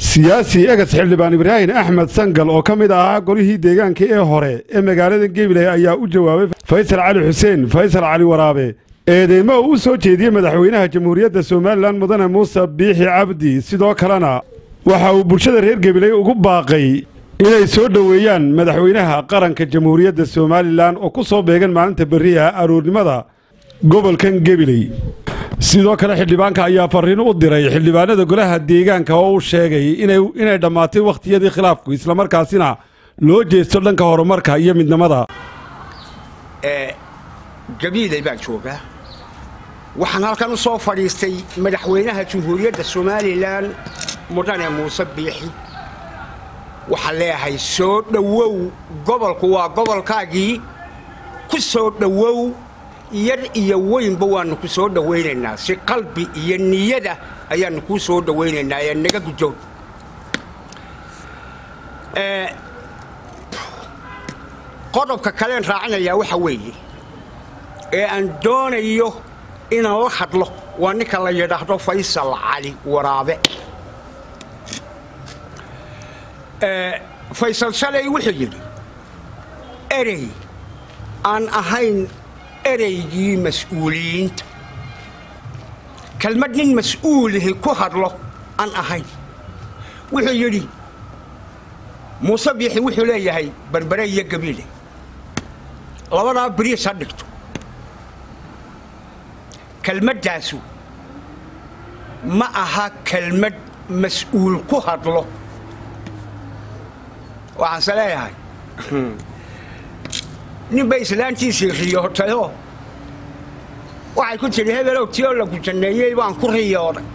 siyaasi egas xildhibaan ibraahim axmed sangal oo ka mid ahaa golihii deegaanka ee hore ee magaalada gebiley ayaa u jawaabay faysal cali xuseen faysal cali waraabe eedeymo uu u soo jeediyey madaxweynaha jamhuuriyadda somalilan mudane muuse biixi cabdi sidoo kalena waxa uu bulshada reer gebiley ugu baaqay inay soo dhoweeyaan madaxweynaha qaranka jamhuuriyadda somalilan oo ku soo beegan maalinta berriha aroornimada gobolkan gebiley sidoo kale xildhibaanka ayaa farriin u diray xildhibaanada golaha deegaanka oo uu sheegay inay dhammaatay wakhtiyadii khilaafku islamarkaasina loo jeesto dhanka horumarka iyo midnimada gabiiley baan joogaa waxaan halkan u soo fadhiistay madaxweynaha jamhuuriyadda somalilan mudane muuse biixi waxaan leeyahay soo dhowow gobolku waa gobolkaagii ku soo dhowow yar iyo weynba waannu ku soo dhowaynaynaa si qalbi iyo niyada ayaannu kuu soo dhowaynaynaa ee naga gujoon qodobka kaleen raacinayaa waxa weeye ee aan doonayo inaan la hadlo waa ninka la yidhaahdo faysal cali waraabe faysal shalay wuxuu yidhi erey aan ahayn ereygii mas-uuliyiinta kelmad nin mas-uulihi ku hadlo aan ahayn wuxuu yidhi muuse biixi wuxuu leeyahay berbere iyo gabiile labadaa beriis ha dhigto kelmaddaasu ma aha kelmad mas-uul ku hadlo waxaanse leeyahay ninbay islaantiisii riyootayoo waxay ku tidhi hebelow tiyoo lagu janneeyey baan ku riyooday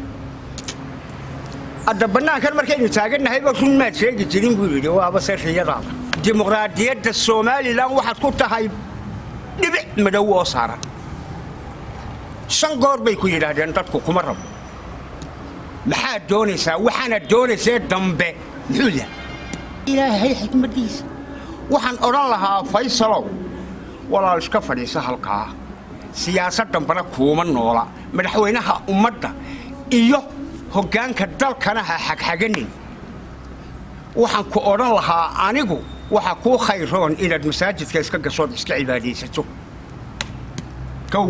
hadda bannaankan markaynu taagannahayba run maad sheegi jirin buu yidhi waaba se riyadaada dimuqraadiyadda somalilan waxaad ku tahay dhibic madow oo saaran shan goor bay ku yidhaahdeen dadku kuma rabo maxaad doonaysaa waxaanaad doonaysee dambe muxuu yahay ilaahay xikmaddiisa waxaan odhan lahaa faysalow walaal iska fadhiisa halkaa siyaasad dambana kuuma noola madaxweynaha ummadda iyo hoggaanka dalkana ha xagxaganin waxaan ku odhan lahaa anigu waxa kuu khayroon inaad masaajidka iska gashood iska cibaadaysato kow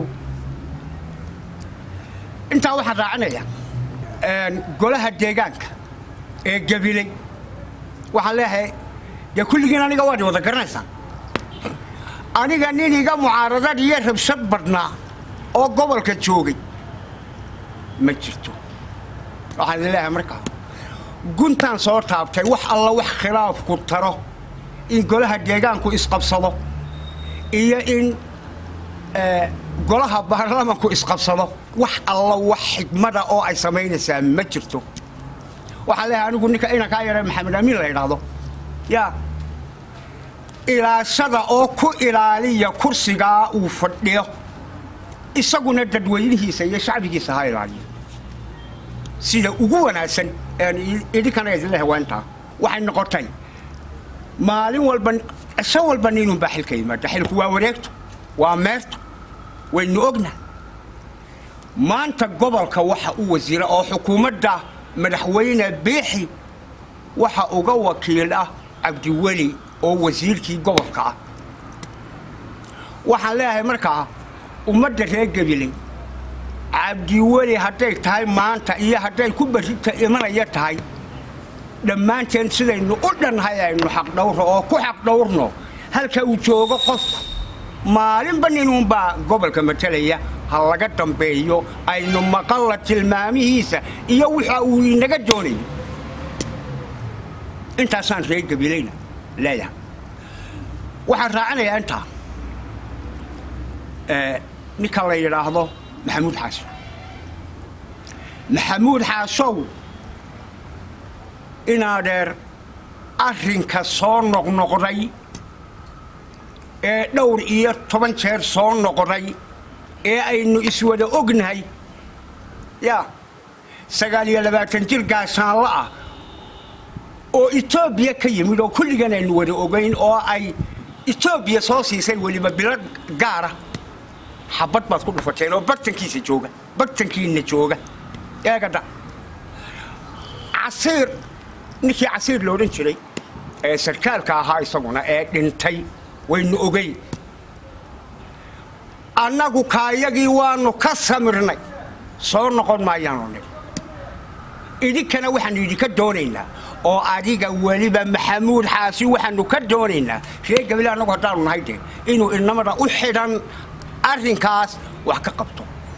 intaa waxaan raacinaya golaha deegaanka ee gabiley waxaan leeyahay dee kulligiin aniga waad wada garanaysaan aniga nin iga mucaaradad iyo rabshad badhnaa oo gobolka joogay ma jirto waxaan idin leeyahay markaa guntaan soo taabtay wax alla wax khilaafku taro in golaha deegaanku isqabsado iyo in golaha baarlamanku isqabsado wax alla wax xigmada oo ay samaynaysaa ma jirto waxaan leeyahay anigu ninka inankaa yare maxamed amiin la yidhaahdo yaa ilaashada oo ku ilaaliya kursigaa uu fadhiyo isaguna dadweynihiisa iyo shacbigiisa ha ilaaliyo sida ugu wanaagsan idinkana idinle haweentaa waxay noqotay maalin walba cisho walba ninunbaa xilka yimaada xilku waa wareegto waa meerto waynu ogna maanta gobolka waxa u wasiira oo xukuumadda madaxweyne biixi waxa uga wakiil ah cabdiweli oo wasiirkii gobolka ah waxaan leeyahay markaa ummadda reer gabiley cabdiweli hadday tahay maanta iyo hadday ku barrita imanaya tahay dhammaanteen sidaynu u dhannahay aynu xaqdhawro oo ku xaqdhawrno halka uu joogo qofku maalinba ninuunbaa gobolka matalaya ha laga dambeeyo aynu maqalla tilmaamihiisa iyo waxa uu inaga doonayo intaasaan reer gabileyna leeyahay waxaan raacinayaa intaa ninka la yidhaahdo maxamuud xaaso maxamuud xaasow inaadeer arrinka soo noqnoqday ee dhowr iyo toban jeer soo noqday ee aynu iswada ognahay yaa sagaal iyo labaatan jir gaashaanla ah oo etoobiya ka yimid oo kulligan aynu wada ogayn oo ay etoobiya soo siisay weliba bilad gaara xabad baad ku dhufateen oo bartankiisa jooga bartankiina jooga eegada casiir ninkii casiir la odhan jiray ee sarkaalka ahaa isaguna ee dhintay waynu ogeyn annagu kaayagii waannu ka samirnay soo noqon maayaanu nin idinkana waxaannu idinka doonaynaa oo adiga weliba maxamuud xaasi waxaannu ka doonaynaa reer gabile annagu haddaanu nahay dee inuu inamada u xidhan arrinkaas wax ka qabto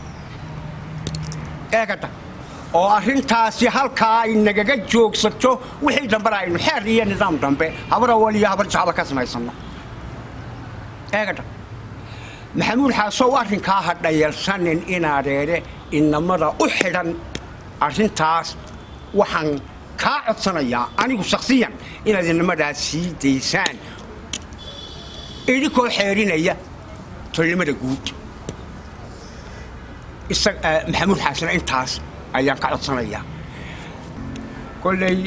eegada oo arrintaasi halkaa ay nagaga joogsato wixii dambena aynu xeer iyo nidaam dambe habar awal iyo habar jacba ka samaysanno eegadha maxamuud xaasow arrinkaa ha dhayalsanin inaadeere inamada u xidhan arrintaas waxaan kaa codsanayaa anigu shakhsiyan inaad inamadaas sii daysaan idinkoo xeerinaya tolnimada guud maxamuud xaasina intaas ayaan ka codsanayaa kolley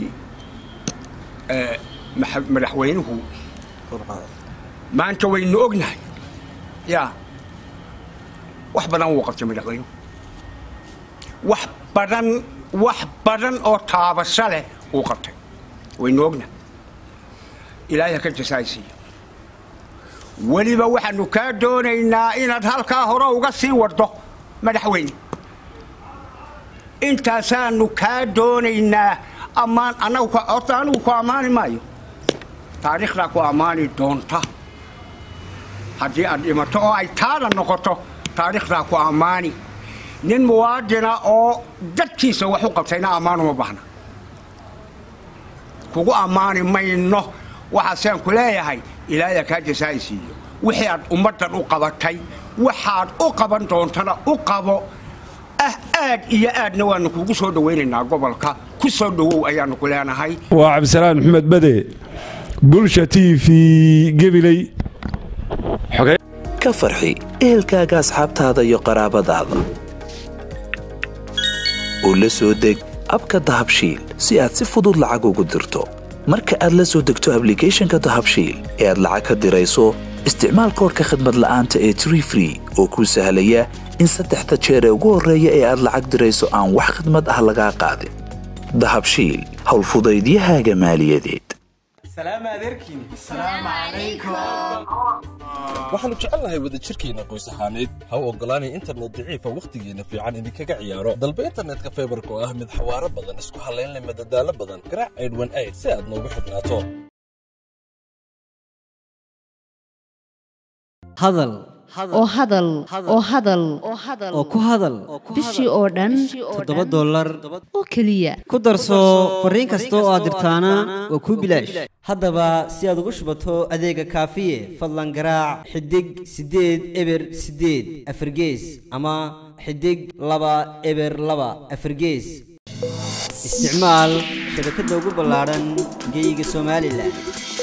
madaxweynuhu maanta waynu ognahay yaa wax badan wuu qabtay madaxweynuhu wax badan wax badan oo taabasho leh uu qabtay waynu ognahay ilaahay ha ka jasaaysiiyo weliba waxaannu kaa doonaynaa inaad halkaa hore uga sii waddo madaxweyne intaasaannu kaa doonaynaa ammaan annagu horta anigu ku ammaani maayo taariikhdaa ku ammaani doonta haddii aad dhimato oo ay taada noqoto taariikhdaa ku ammaani nin muwaadina oo dadkiisa wax u qabtayna ammaan uma baahna kugu ammaani mayno waxaasaan ku leeyahay ilaahaya kaa jasaa'isiiyo wixii aad ummaddan u qabatay waxaad u qaban doontana u qabo ah aad iyo aadna waannu kugu soo dhowaynaynaa gobolka ku soo dhowow ayaannu ku leenahay waa cabdisalaan maxamed bade bulsha t v gebiley ka farxi ehelkaaga asxaabtaada iyo qaraabadaada oo la soo deg abka dahabshiil si aad si fudud lacag ugu dirto marka aad la soo degto ablicathonka dahabshiil ee aad lacag ka dirayso isticmaal koorka khadmad la'aanta ee tree free oo kuu sahlaya in saddexda jeer ee ugu horreeya ee aad lacag dirayso aan wax khidmad ah lagaa qaadin dahabshiil howlfudaydiyahaaga maaliyadeed waxaannu jecelnahay wadajirkeenna qoys ahaaneed ha u oggolaanay internet daciifa wakhtigeenna fiican idinkaga ciyaaro dalba internetka faybarka oo ah mid xawaaro badan isku hallaynleh madadaalo badan garaac aydhwan ayd si aad noogu xidhnaato hadal oo hadal oo hadal oo ku hadal bishii oo dhan toddoba dollar oo keliya ku darso fariin kasta oo aad dirtaana waa kuu bilaash haddaba si aad ugu shubato adeega kaafiye fadlan garaac xidig siddeed eber siddeed afargees ama xidig laba eber laba afargees isticmaal shabakadda ugu ballaadhan geeyiga somalilan